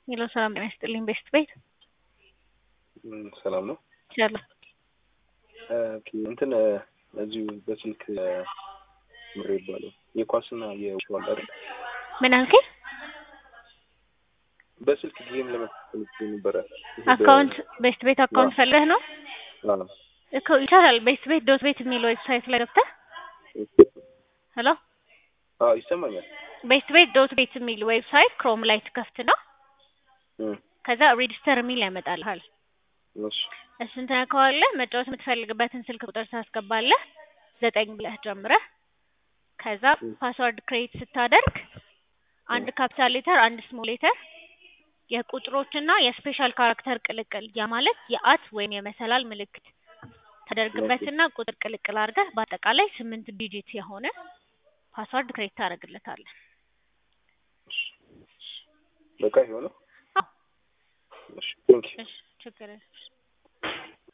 ሄሎ ሰላም ጤና ይስጥልኝ ቤስት ቤት ም፣ ሰላም ነው። ሰላም ኦኬ፣ እንትን እዚሁ በስልክ ምሬ ይባላል የኳስና የዋል አይደል? ምን አልከኝ? በስልክ ጌም ለመፈልግ ነበረ። ይሄ በ- አካውንት ቤስት ቤት አካውንት ፈልገህ ነው አዎ። እኮ ይቻላል። ቤስት ቤት ዶት ቤት የሚል ዌብሳይት ላይ ገብተህ ሄሎ አዎ ይሰማኛል። ቤስት ቤት ዶት ቤት የሚል ዌብሳይት ክሮም ላይ ትከፍትና እም፣ ከዛ ሬጂስተር የሚል ያመጣልሃል። እሺ እሱን ትነካዋለህ። መጫወት የምትፈልግበትን ስልክ ቁጥር ታስገባለህ ዘጠኝ ብለህ ጀምረህ ከዛ ፓስወርድ ክሬት ስታደርግ አንድ ካፒታል ሌተር አንድ ስሞል ሌተር የቁጥሮችና የስፔሻል ካራክተር ቅልቅል ያ ማለት የአት ወይም የመሰላል ምልክት ተደርግበትና ቁጥር ቅልቅል አድርገህ በአጠቃላይ ስምንት ዲጂት የሆነ ፓስወርድ ክሬት ታደርግለታለህ። በቃ ይሆነው። አዎ እሺ ቴንክ ዩ እሺ ችግር የለም።